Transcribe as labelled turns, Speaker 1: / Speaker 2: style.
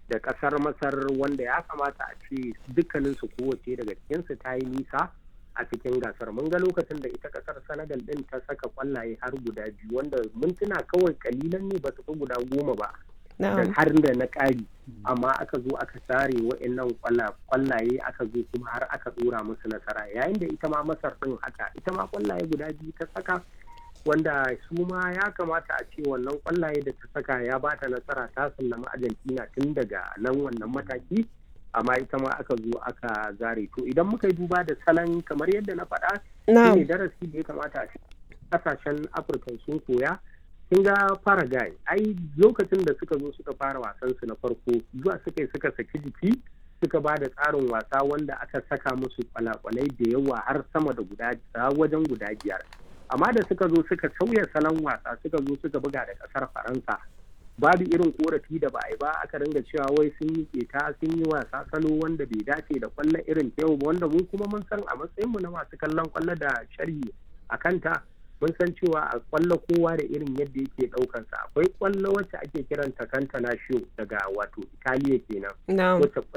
Speaker 1: da kasar masar wanda ya kamata a ce dukkaninsu kowace daga cikinsu ta yi nisa a cikin gasar mun ga lokacin da ita kasar senegal din ta saka kwallaye har guda biyu wanda mintuna kawai kalilan ne ba su fi guda goma ba da har da na ƙari amma aka zo aka sare wa'annan kwallaye aka zo kuma har aka tsora musu nasara yayin da ita ma masar din haka ita ma kwallaye guda biyu ta saka wanda su ma ya kamata a ce wannan kwallaye da ta saka ya ba ta nasara ta sallama argentina tun daga nan wannan mataki amma ita ma aka zo aka zare to idan muka yi duba da salon kamar yadda na faɗa ne darasi da ya kamata a kasashen afirka sun koya kin ga Paraguay ai lokacin da suka zo suka fara wasan su na farko zuwa suka yi suka saki jiki suka ba da tsarin wasa wanda aka saka musu kwalakwalai da yawa har sama da guda wajen guda biyar amma da suka zo suka sauya salon wasa suka zo suka buga da kasar faransa babu irin korafi da ba a yi ba aka ringa cewa wai sun yi keta sun yi wasa salo wanda bai dace da kwallon irin ta yau ba wanda mu kuma mun san a matsayin mu na masu kallon kwallo da sharhi a kanta mun san cewa a kwallo kowa da irin yadda yake daukansa akwai kwallo wacce ake kiranta kanta na daga wato italiya kenan wacce